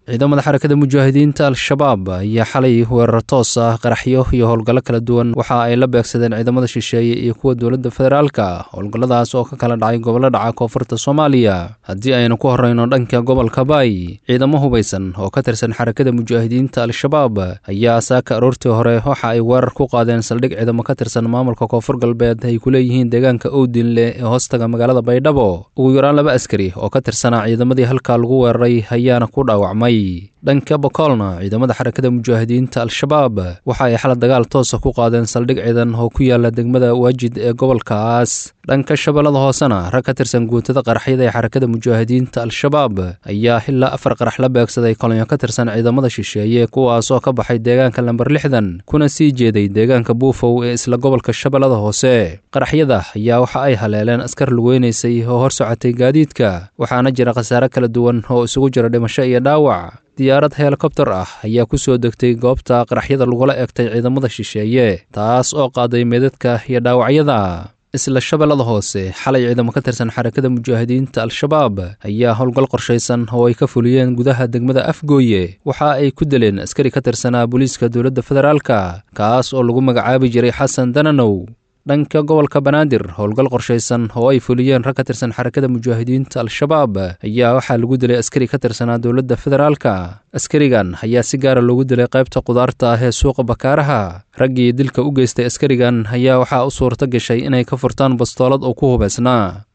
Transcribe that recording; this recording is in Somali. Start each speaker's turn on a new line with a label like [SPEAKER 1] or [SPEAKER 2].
[SPEAKER 1] ciidamada xarakada mujaahidiinta al-shabaab ayaa xalay weerar toos ah qaraxyo iyo howlgallo kala duwan waxa ay la beegsadeen ciidamada shisheeye iyo kuwa dowladda federaalka howlgalladaas oo ka kala dhacay gobollo dhaca koonfurta soomaaliya haddii aynu ku horrayno dhanka gobolka baay ciidamo hubaysan oo ka tirsan xarakada mujaahidiinta al-shabaab ayaa saaka aroortii hore waxa ay weerar ku qaadeen saldhig ciidamo ka tirsan maamulka koonfur galbeed ay ku leeyihiin deegaanka owdinle ee hoostaga magaalada baydhabo ugu yaraan laba askari oo ka tirsanaa ciidamadii halkaa lagu weeraray ayaana ku dhaawacmay dhanka bokoolna ciidamada xarakada mujaahidiinta al-shabaab waxa ay xala dagaal toosa ku qaadeen saldhig ciidan oo ku yaala degmada waajid ee gobolkaas dhanka shabeellada hoosena rag ka tirsan guutada qaraxyada ee xarakada mujaahidiinta al-shabaab ayaa ilaa afar qarax la beegsaday kolonyo ka tirsan ciidamada shisheeye kuwaasoo ka baxay deegaanka lamber lixdan kuna sii jeeday deegaanka buufow ee isla gobolka shabeellada hoose qaraxyada ayaa waxa ay haleeleen askar lugeynaysay oo hor socotay gaadiidka waxaana jira khasaare kala duwan oo isugu jira dhimasho iyo dhaawac diyaarad helikobtar ah ayaa ku soo degtay goobta qaraxyada lagula egtay ciidamada shisheeye taas oo qaaday meedadka iyo dhaawacyada isla shabeellada hoose xalay ciidamo ka tirsan xarakada mujaahidiinta al-shabaab ayaa howlgal qorshaysan oo ay ka fuliyeen gudaha degmada afgooye waxa ay ku dileen askari ka tirsanaa booliiska dowladda federaalka kaas oo lagu magacaabi jiray xasan dananow dhanka gobolka banaadir howlgal qorshaysan oo ay fuliyeen rag ka tirsan xarakada mujaahidiinta al-shabaab ayaa waxaa lagu dilay askari ka tirsanaa dowladda federaalka askarigan ayaa si gaara loogu dilay qaybta qudaarta ah ee suuqa bakaaraha raggii dilka u geystay askarigan ayaa waxaa u suurto gashay inay ka furtaan bastoolad oo ku hubaysnaa